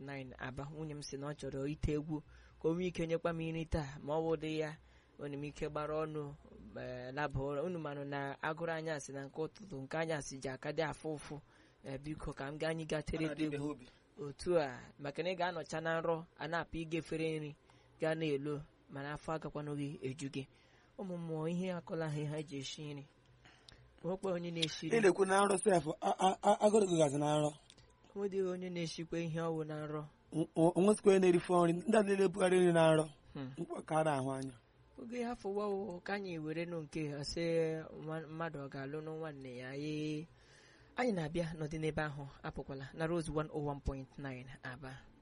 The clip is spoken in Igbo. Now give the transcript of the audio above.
101.9 aba nwunye m si na ọ chọrọ ite egwu ka o nwee ike nyekwa m nri taa ma ọ bụ dị ya onye m ike gbara ọnụ ee, laba ụra unu manụ na agụrụ anyasị na nke ụtụtụ nke anyasị ji aka dị afụ ụfụ ee, biko ka m gaa anyị gaa tere gị egwu otu a maka na ị ga-anọcha na nrọ a na-apụ igefere nri gaa na-elo mana afọ agakwanụghị eju gị ụmụ mmụọ ihe akọla ha ha ji esi nri nwekwa onye na-esi ị nri na-ekwu na nrọ sef agụrụ gị gazi na nrọ nwedịghị onye na-esikwa ihe ọwụ na nrọ onwesikwa onye na-erifo nri ndị a niile ebugharị nri na nrọ Hmm. mkpa ka a na-ahụ anya oge ha fụwawo ka anyị were nụ nke ha sị nwa- mmadụ ọ ga-alụ nụ nwanne ya ee anyị na-abịa n'ọdị n'ebe ahụ apụkwala na Rose 101.9 Aba